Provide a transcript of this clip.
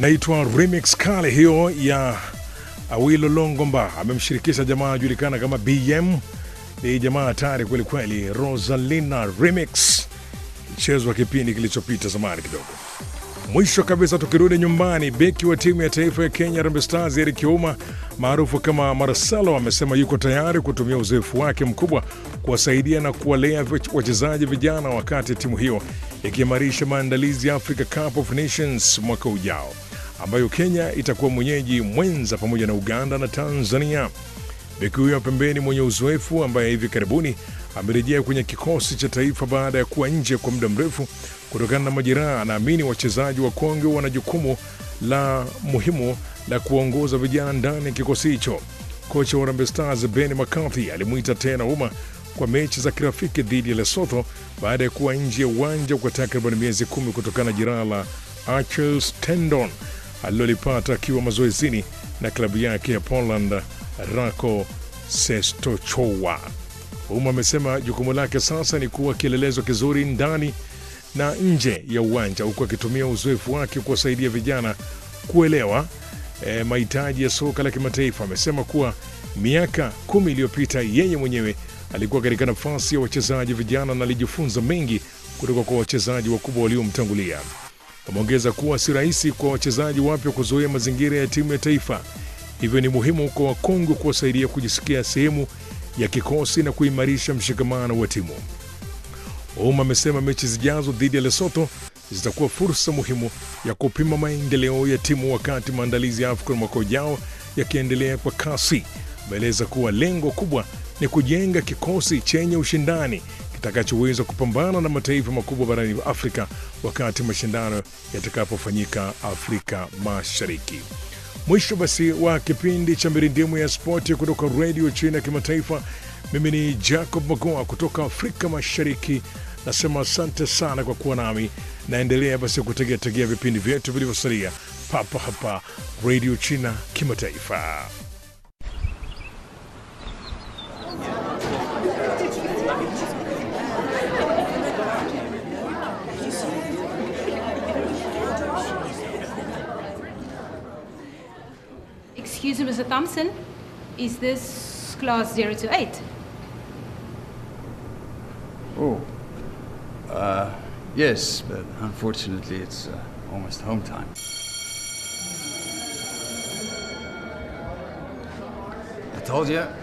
naitwa remix kale hiyo ya Awilo Longomba, amemshirikisha jamaa anajulikana kama BM. Ni jamaa hatari kweli kweli. Rosalina remix ichezwa kipindi kilichopita zamani kidogo. Mwisho kabisa, tukirudi nyumbani, beki wa timu ya taifa ya Kenya Harambee Stars Eric Ouma maarufu kama Marcelo amesema yuko tayari kutumia uzoefu wake mkubwa kuwasaidia na kuwalea wachezaji vijana wakati timu hiyo ikiimarisha maandalizi ya Africa Cup of Nations mwaka ujao ambayo Kenya itakuwa mwenyeji mwenza pamoja na Uganda na Tanzania. Beki huyo pembeni mwenye uzoefu ambaye hivi karibuni amerejea kwenye kikosi cha taifa baada ya kuwa nje kwa muda mrefu kutokana na majeraha, anaamini wachezaji wa Kongo wana jukumu la muhimu la kuongoza vijana ndani ya kikosi hicho. Kocha wa Harambee Stars Ben McCarthy alimwita tena Ouma kwa mechi za kirafiki dhidi ya Lesotho baada ya kuwa nje ya uwanja kwa takriban miezi kumi kutokana na jeraha la Achilles tendon alilolipata akiwa mazoezini na klabu yake ya Poland Rako Sestochowa. Ouma amesema jukumu lake sasa ni kuwa kielelezo kizuri ndani na nje ya uwanja huku akitumia uzoefu wake kuwasaidia vijana kuelewa e, mahitaji ya soka la kimataifa. Amesema kuwa miaka kumi iliyopita yeye mwenyewe alikuwa katika nafasi ya wachezaji vijana na alijifunza mengi kutoka kwa wachezaji wakubwa waliomtangulia. Ameongeza kuwa si rahisi kwa wachezaji wapya kuzoea mazingira ya timu ya taifa, hivyo ni muhimu kwa Wakongo kuwasaidia kujisikia sehemu ya kikosi na kuimarisha mshikamano wa timu. Ouma amesema mechi zijazo dhidi ya Lesotho zitakuwa fursa muhimu ya kupima maendeleo ya timu wakati maandalizi ya AFCON mwaka ujao yakiendelea kwa kasi. Ameeleza kuwa lengo kubwa ni kujenga kikosi chenye ushindani kitakachoweza kupambana na mataifa makubwa barani Afrika wakati mashindano yatakapofanyika Afrika Mashariki. Mwisho basi wa kipindi cha mirindimu ya spoti kutoka redio China ya kimataifa. Mimi ni Jacob Magoa kutoka Afrika Mashariki, nasema asante sana kwa kuwa nami. Naendelea basi kutegeategea vipindi vyetu vilivyosalia papa hapa redio China kimataifa. Excuse me, Mr. Thompson. Is this class 0 to 8? Oh. Uh, yes, but unfortunately it's uh, almost home time. I told you,